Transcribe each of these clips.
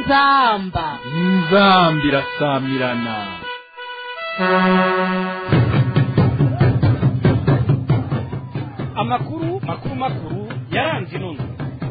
inzamba inzamba irasamirana amakuru makuru makuru yaranze inono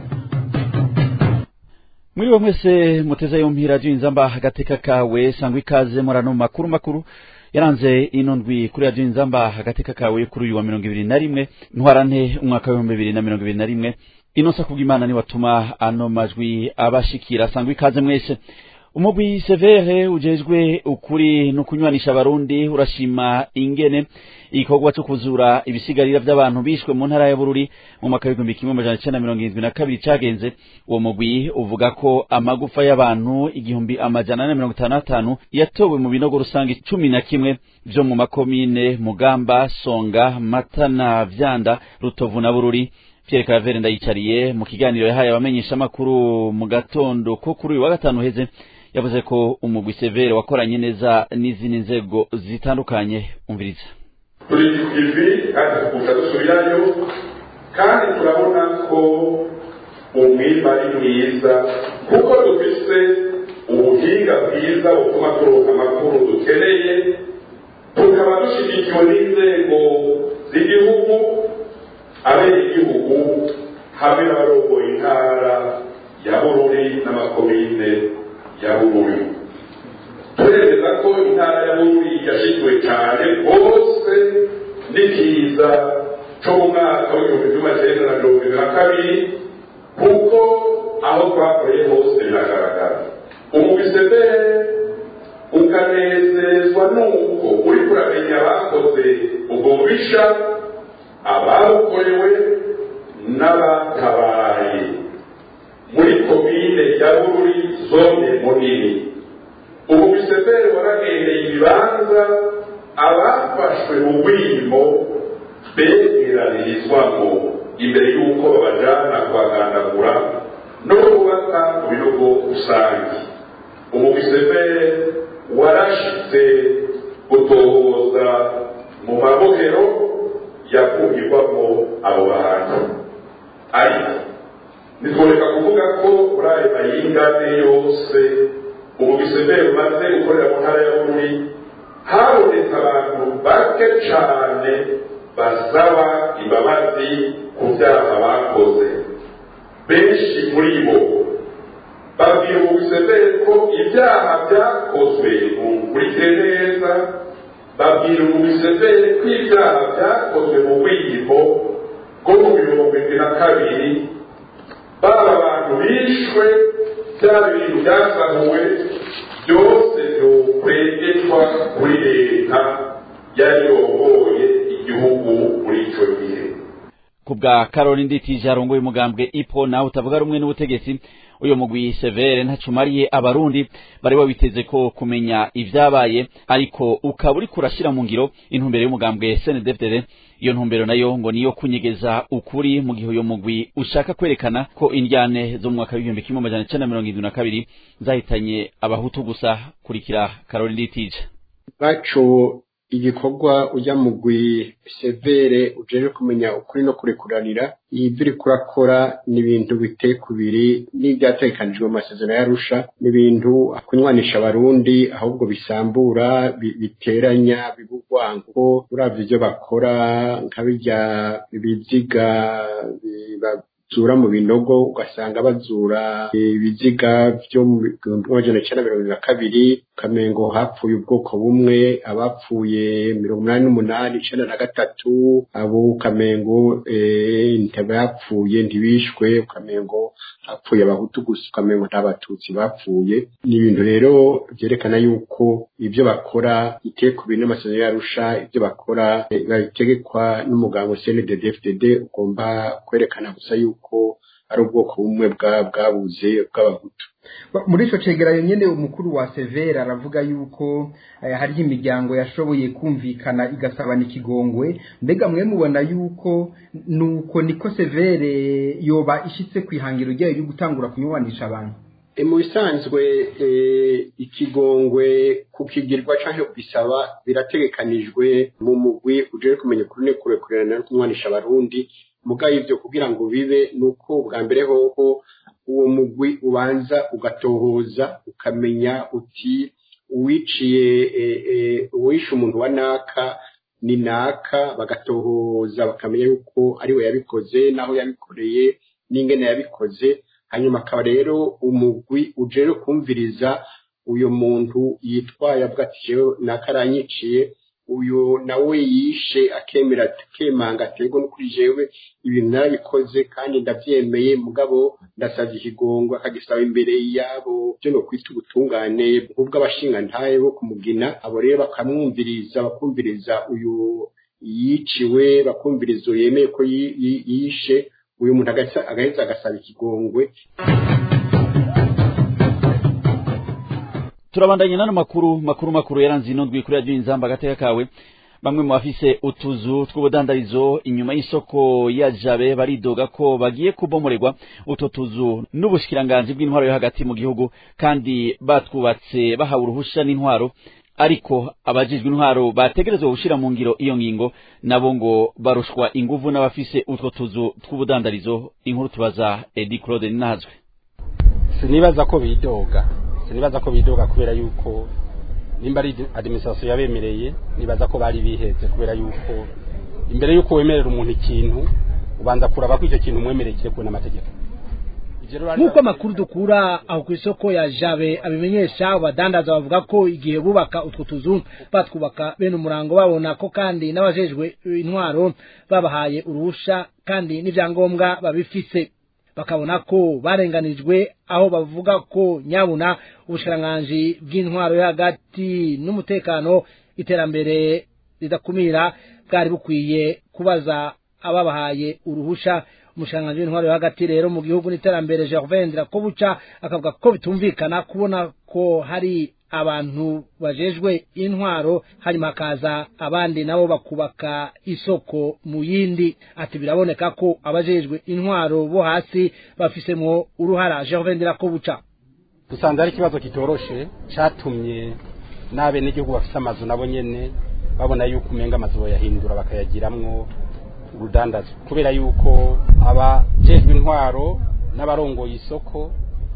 mwiriwe mwese muteze yompi radiyo inzamba agateka kawe sangwa ikaze murano makuru makuru yaranze ino ndwi kuri radiyo inzamba agateka kawe kuri uyu wa mirongo ibiri na rimwe ntwarante umwaka w'ibihumbi bibiri na mirongo ibiri na rimwe inosa kubw'imana niwatuma ano majwi abashikira sangwa ikaze mwese umugwi severe ujejwe ukuri no kunywanisha abarundi urashima ingene igikorwa cyo kuzura ibisigarira by'abantu bishwe mu ntara ya bururi mu mwaka w'igihumbi kimwe amajana icenda mirongo irindwi na kabiri cagenze uwo mugwi uvuga ko amagufa y'abantu igihumbi amajana ane mirongo itanu n'atanu yatowe mu binogo rusange cumi na kimwe vyo mu makomine mugamba songa matana vyanda rutovu na bururi Pierre Claver ndayicariye mu kiganiro yahaye abamenyeshamakuru mu gatondo ko kuri uyu wa gatanu heze yavuze ko umugwi severe wakoranye neza n'izindi nzego zitandukanye umviriza turi ku ivi kandi tukuza dusubirayo kandi turabona ko umwimba ari mwiza kuko dufise ubuhinga bwiza butuma turonka amakuru dukeneye tukaba dushyigikiwe n'inzego z'igihugu abenegihugu hamwe n'abarongoye intara ya bururi n'amakomine ya bururi turemeza ko intara ya bururi yashyigiwe cyane rwose n'ikiza cyo mu mwaka w'igihumbi kimwe cyenda na mirongo ibiri na kabiri kuko aho twakoreye hose biragaragara umubisebere ukanezezwa n'uko uri kuramenya abakoze ubwo bubisha ababukorewe n'abatabaye muri komine ya bururi zone munini ubu bisebere waragendeye ibibanza abafashwe mu bwimo begeranirizwamo imbere y'uko babajana kubagandagura no kubaka mu binogo rusange ubu bisebere warashitse gutohoza mu mabohero yakungirwamo abo bantu ariko ntitworeka kuvuga ko muri ayo mayingane yose ubu bisebere bumaze gukorera mu ntara ya bururi habonetse abantu bake cyane basaba imbabazi ku byaha bakoze benshi muri bo babwira ubu bisebere ko ibyaha byakozwe mukurikire neza babwira ubu bisebere ko ibyaha byakozwe mu bwiyimo bwo mu mirongo irindwi na kabiri baba abantu bishwe bya bintu byasahuwe byose byokwegetwa kuri leta yari yoboye igihugu muri icyo gihe ku bwa karori nditije arongoye umugambwe ipo nawe utavuga rumwe n'ubutegetsi uyu mugwi severe ntacumariye abarundi bari babiteze ko kumenya ivyabaye ariko ukaba uriko urashira mu ngiro intumbero y'umugambwe snedfdd iyo ntumbero nayo ngo niyo kunyegeza ukuri mu gihe uyu mugwi ushaka kwerekana ko indyane zo mu mwaka w'igihumbi kimwe amajana icenda mirongo irindwi na kabiri zahitanye abahutu gusa kurikira karori nditije baco igikorwa ujya mugwi severe ujeje kumenya ukuri no kurekuranira ibyo uri kurakora ni ibintu biteye kubiri n'ibyatekanijwe mu masezerano y'arusha ni ibintu kunywanisha abarundi ahubwo bisambura biteranya bibugwango uravye ibyo bakora nka birya biziga bazura mu binogo ugasanga bazura ibiziga byo mu bihumbi amajana icenda mirongo na kabiri ukamengo hapfuye ubwoko bumwe abapfuye mirongo inani n'umunani icenda na gatatu abo ukamengo ntibapfuye ntibishwe ukamengo hapfuye abahutu gusa ukamengo nta batutsi bapfuye ni ibintu rero vyerekana yuko ibyo bakora biteye ku bintu n'amasezerano yarusha ibyo bakora babitegekwa n'umugambo CNDD-FDD ugomba kwerekana gusa yuko ari ubwoko bumwe bwabuze bw'abahutu muri icyo cegeranyo nyine umukuru wa severa aravuga yuko hariho imiryango yashoboye kumvikana igasabana ikigongwe mbega mwe mubona yuko nuko niko severe yoba ishyitse ku ihangiro ryayo ryo gutangura kunywanisha abantu mu bisanzwe ikigongwe kukigirwa cyangwa kubisaba birategekanijwe mu mugwi uje kumenya ukuri n'ukurekurana no kumwanisha abarundi mugaye ibyo kugira ngo bibe nuko bwa mbere hoho uwo mugwi ubanza ugatohoza ukamenya uti uwiciye uwishe umuntu wa naka ni naka bagatohoza bakamenya yuko ariwe yabikoze n'aho yabikoreye n'ingene yabikoze hanyuma akaba rero umugwi uje kumviriza uyu muntu yitwaye avuga ati jewe naka aranyiciye uyu nawe yishe akemera akemanga aterwa no kuri jewe ibintu narabikoze kandi ndabyemeye mugabo ndasabye ikigongo akagisaba imbere yabo byo no kwita ubutungane bw'abashingantahe bo kumugina abo rero bakamwumviriza bakumviriza uyu yiciwe bakumviriza uyu yemeye ko yishe uyu muntu agaheza agasaba ikigongwe turabandanye n'ano makuru makuru makuru yaranze ino ndwi kuri radiyo inzamba agateka kawe bamwe mu bafise utuzu tw'ubudandarizo inyuma y'isoko ya jabe baridoga ko bagiye kubomorerwa utwo tuzu n'ubushikiranganji bw'intwaro yo hagati mu gihugu kandi batwubatse bahawe uruhusha n'intwaro ariko abajijwe intwaro bategerezwa gushira mu ngiro iyo ngingo nabo ngo barushwa inguvu n'abafise utwo tuzu tw'ubudandarizo inkuru tubaza Edi Claude Ninazwe sinibaza ko bidoga sinibaza ko bidoga kubera yuko nimba ari administration yabemereye nibaza ko bari biheze kubera yuko imbere yuko wemerera umuntu ikintu ubanza kuraba ko icyo kintu umwemereye kiri kubona amategeko nk'uko amakuru dukura aho ku isoko ya jabe abimenyesha abadandaza bavuga ko igihe bubaka utwo tuzu batwubaka bene umurango babona ko kandi n'abajejwe intwaro babahaye uruhusha kandi n'ibyangombwa babifise bakabona ko barenganijwe aho bavuga ko nyabuna ubushikiranganji bw'intwaro yo hagati n'umutekano iterambere ridakumira bwari bukwiye kubaza ababahaye uruhusha umushikiranganji w'intwaro yo hagati rero mu gihugu n'iterambere Gervain Ndirakobuca akavuga ko bitumvikana kubona ko hari abantu bajejwe intwaro hanyuma hakaza abandi nabo bakubaka isoko mu yindi ati biraboneka ko abajejwe intwaro bo hasi bafisemwo uruhara Gervain Ndirakobuca dusanze ari ikibazo kitoroshe catumye n'abenegihugu bafise amazu nabo nyene babona yuko umenga amazu boyahindura bakayagiramwo urudandazo kubera yuko abajejwe intwaro n'abarongoye isoko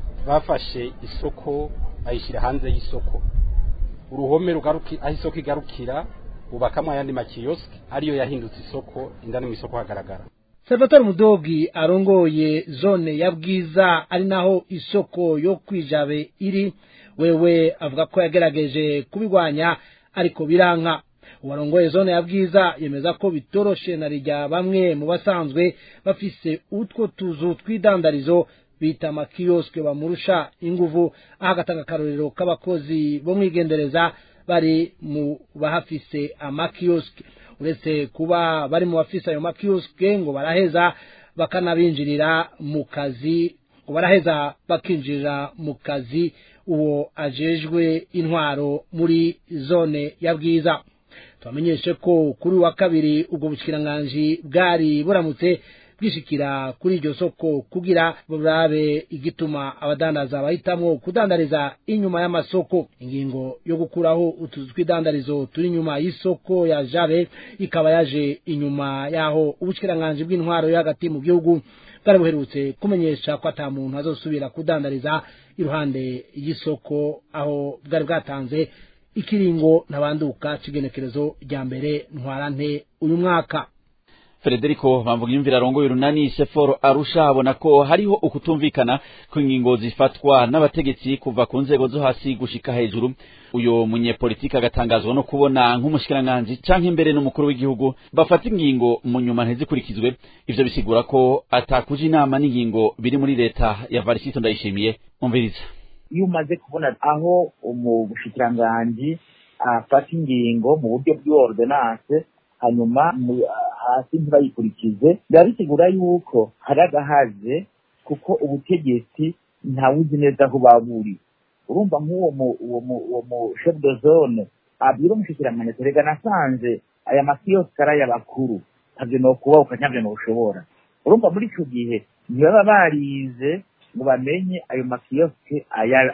bafashe isoko bayishyira hanze y'isoko uruhome rugaruki aho isoko igarukira bubakamwo ayandi makiyosike ariyo yahindutse isoko indani mu isoko hagaragara Salvatore Mudogi arongoye zone ya Bwiza ari naho isoko yo kwijabe iri wewe avuga ko yagerageje kubigwanya ariko biranka uwarongoye zone ya Bwiza yemeza ko bitoroshe na rijya bamwe mu basanzwe bafise utwo tuzu twidandarizo bita amakiyosike bamurusha inguvu aho agatanga akarorero k'abakozi bo mwigendereza bari mu bahafise amakiyosike uretse kuba bari mu bafise ayo makiyosike ngo baraheza bakanabinjirira mu kazi ngo baraheza bakinjirira mu kazi uwo ajejwe intwaro muri zone ya bwiza tubamenyeshe ko kuri wa kabiri ubwo bushyikiranganji bwari buramutse bwishikira kuri iryo soko kugira burabe igituma abadandaza bahitamwo kudandariza inyuma y'amasoko ingingo yo gukuraho utuzu tw'idandarizo turi inyuma y'isoko ya jabe ikaba yaje inyuma y'aho ubushyikiranganji bw'intwaro yo hagati mu gihugu bwari buherutse kumenyesha ko ata muntu azosubira kudandariza iruhande y'isoko aho bwari bwatanze ikiringo ntabanduka c'igenekerezo rya mbere ntwarante uyu mwaka Federico bamvuga imvira arongoye urunani Seforo arusha abona ko hariho ukutumvikana ku ngingo zifatwa n'abategetsi kuva ku nzego zo hasi gushika hejuru uyo munyepolitiki agatangazwa no kubona nk'umushikiranganji canke imbere n'umukuru w'igihugu bafata ingingo mu nyuma ntizikurikizwe ivyo bisigura ko atakuja inama n'ingingo biri muri leta ya Varisito ndayishimiye umviriza iyo umaze kubona aho umushikiranganji afata ingingo mu buryo bw'ordonance hanyuma hasi ntibayikurikize biba bisigura yuko hari agahaze kuko ubutegetsi ntawuzi neza aho buri urumva nk'uwo uwo mu chef de zone abwira umushikiranganji terega nasanze aya makiyosike ari ay'abakuru ntabyo nokubaho ukanyabyo ntushobora urumva muri icyo gihe ntibaba barize ngo bamenye ayo makiyosike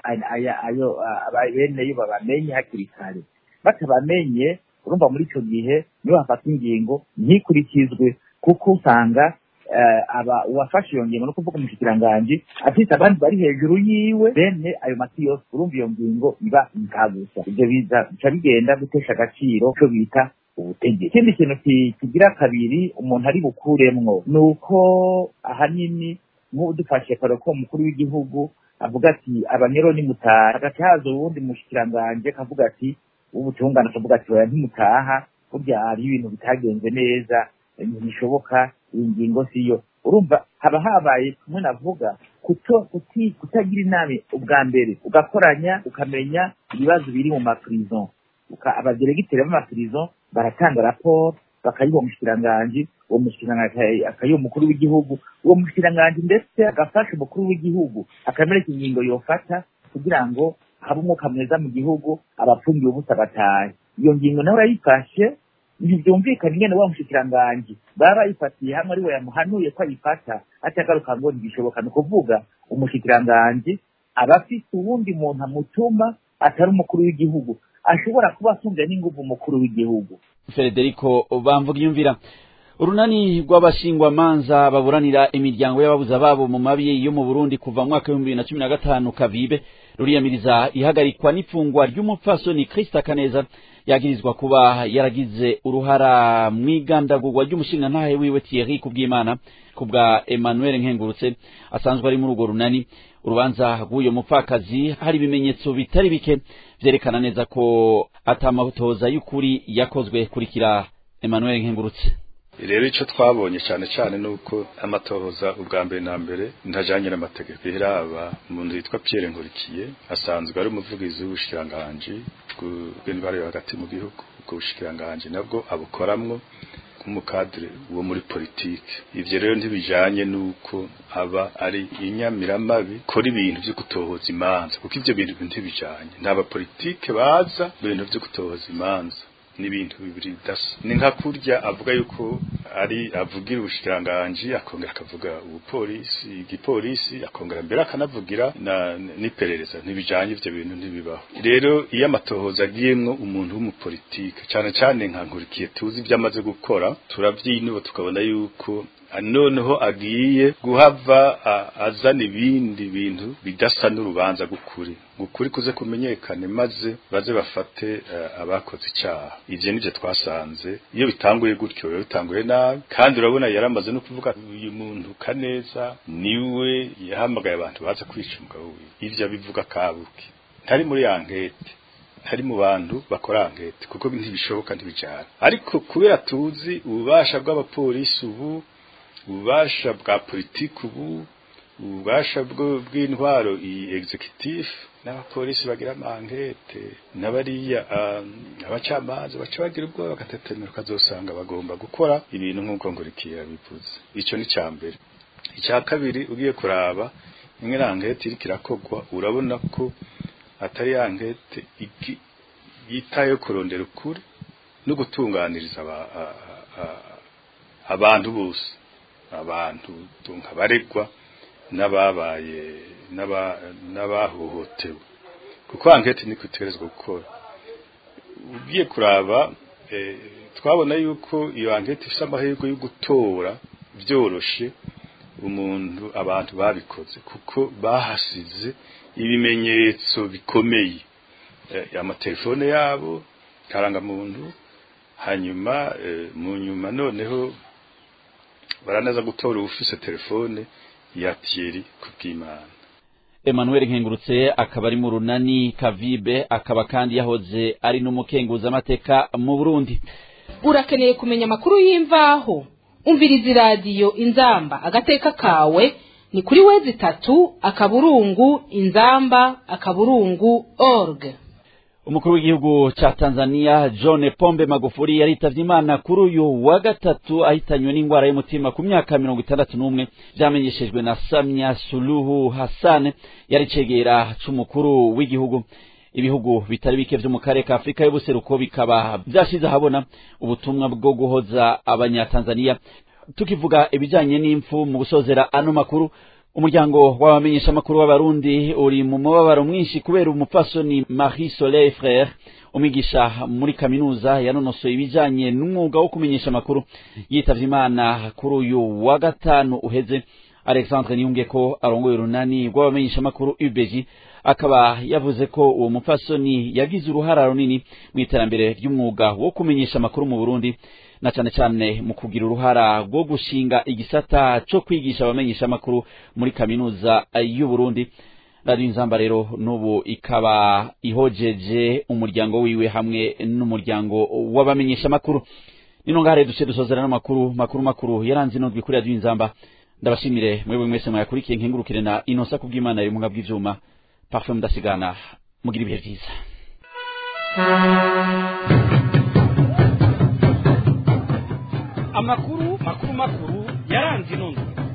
ayo beneyo babamenye hakiri kare batabamenye urumva muri icyo gihe niyo hafata ingingo ntikurikizwe kuko usanga aba uwafashe iyo ngingo no kuvuga umushikiranganji afite abandi bari hejuru yiwe bene ayo mati yose urumva iyo ngingo iba inkagusa ibyo bica bigenda gutesha agaciro cyo bita ubutegetsi ikindi kintu kigira kabiri umuntu ari bukuremwo ni uko ahanini nk'ubu dufashe kare ko umukuru w'igihugu avuga ati abanyero nimutaha hagati haza uwundi mushikiranganje akavuga ati ubutungane akavuga ati oya ntimutaha burya hari ibintu bitagenze neza ntibishoboka iyi ngingo siyo urumva haba habaye kumwe navuga kuto kutagira inama ubwa mbere ugakoranya ukamenya ibibazo biri mu maprison abaderegiteri b'amaprison baratanga raporo bakayiha umushikiranganji uwo mushikiranganji akayiha umukuru w'igihugu uwo mushikiranganji ndetse agafasha umukuru w'igihugu akamereka ingingo yofata kugira ngo habe umwuka mwiza mu gihugu abapfungiye ubusa batahe iyo ngingo nawe urayifashe ntibyumvikana ingene wa mushikiranganji baba bayifatiye hamwe ari we yamuhanuye ko ayifata atagaruka ngo ntibishoboka ni ukuvuga umushikiranganji aba afite uwundi muntu amutuma atari umukuru w'igihugu ashobora kuba atunze n'inguvu umukuru w'igihugu federico bamvuga yumvira urunani rw'abashingwamanza baburanira imiryango y'ababuze ababo mu mabi yo mu burundi kuva mu mwaka w'ibihumbi bibiri na cumi na gatanu kavibe ruriyamiriza ihagarikwa n'ifungwa ry'umupfasoni krista kaneza yagirizwa kuba yaragize uruhara mu igandagurwa ry'umushingantahe wiwe thierry kubw'imana kubwa emmanuel nkengurutse asanzwe ari muri urwo runani urubanza rw'uyo mupfakazi hari ibimenyetso bitari bike vyerekana neza ko atamatoza y'ukuri yakozwe kurikira emmanuel nkengurutse rero icyo twabonye cyane cyane ni uko amatohoza ubwa mbere na mbere ntajyanye n'amategeko iraba umuntu witwa Pierre Nkurikiye asanzwe ari umuvugizi w'ubushikiranganji bw'indwara yo hagati mu gihugu ubwo bushikiranganji nabwo abukoramwo nk'umukadire wo muri politike ivyo rero ntibijanye n'uko aba ari inyamiramabi kora ibintu vyo gutohoza imanza kuko ivyo bintu ntibijanye nta bapolitike baza ibintu vyo gutohoza imanza n'ibintu bibiri bidasa ni nka kurya avuga yuko ari avugira ubushikiranganji akongera akavuga ubupolisi igipolisi akongera mbere akanavugira na n'iperereza ntibijanye ivyo bintu ntibibaho rero iyo amatohoza agiyemwo umuntu w'umupolitike cane cane nka nkurikiye tuzi ivyo amaze gukora turavyinuba tukabona yuko noneho agiye guhava azana ibindi bintu bidasa n'urubanza gukuri gukuri kuze kumenyekane maze baze bafate abakoze icyaha ivyo nivyo twasanze iyo bitanguye gutyo biba bitanguye nabi kandi urabona yaramaze no kuvuga uyu muntu kaneza niwe yahamagaye abantu baza kwica umugabo wiwe ivyo abivuga kabuki ntari muri ya nkete ntari mu bantu bakora ankete kuko ntibishoboka ntibijana ariko kubera tuzi ububasha bw'abapolisi ubu ububasha bwa politiki ubu ububasha bw'intwaro iyi executive n'abapolisi bagira amankete n'abariya abacamanza baca bagira ubwoba bagatetemera ukazosanga bagomba gukora ibintu nk'uko nkurikiye bivuze icyo ni cya mbere icya kabiri ugiye kuraba imwe na nkete iriko irakogwa urabona ko atari ya nkete yitaye kurondera ukuri no gutunganiriza abantu bose abantu nkabaregwa n'ababaye n'abahohotewe kuko ankete niko itegerezwa gukora ugiye kuraba twabona yuko iyo ankete ifite amahirwe yo gutora byoroshe umuntu abantu babikoze kuko bahasize ibimenyetso bikomeye amatelefone yabo karangamuntu hanyuma mu nyuma noneho baranaza gutora ufise telefone ya Thierry kubw'Imana Emmanuel Nkengurutse akaba ari mu runani Kavibe akaba kandi yahoze ari n'umukenguza amateka mu Burundi urakeneye kumenya amakuru y'imvaho umviriza iradiyo inzamba agateka kawe ni kuri wezi itatu akaburungu inzamba akaburungu org umukuru w'igihugu ca Tanzania John Pombe Magufuli yaritavye Imana kuri uyu wa gatatu ahitanywe n'ingwara y'umutima ku myaka mirongo itandatu n'umwe vyamenyeshejwe na Samia Suluhu Hassan yari cegera c'umukuru w'igihugu ibihugu bitari bike vyo mu karere ka Afrika y'ubuseruko bikaba vyashize ahabona ubutumwa bwo guhoza abanyatanzania tukivuga ibijanye n'impfu mu gusozera ano makuru umuryango w'abamenyesha amakuru w'abarundi uri mu mubabaro mwinshi kubera umupfasoni Marie Soleil Frère umwigisha muri kaminuza yanonosoye ibijanye n'umwuga wo kumenyesha amakuru yitavye imana kuri uyu wa gatanu uheze Alexandre Niyunge ko arongoye urunani rw'abamenyesha amakuru UBG akaba yavuze ko uwo mupfasoni yagize uruhara runini mu iterambere ry'umwuga wo kumenyesha amakuru mu Burundi na cane cane mu kugira uruhara rwo gushinga igisata co kwigisha abamenyesha amakuru muri kaminuza y'u Burundi radio inzamba rero n'ubu ikaba ihojeje umuryango wiwe hamwe n'umuryango w'abamenyesha amakuru nino ngare duce dusozera n'amakuru makuru makuru yaranze inondwi kuri radio inzamba ndabashimire mwebwe mwese mwayakurikiye nkengurukire na inosa kubw'imana iri mu bw'ivyuma parfum mudasigana mugira ibihe vyiza amakuru makuru makuru yaranze inondwi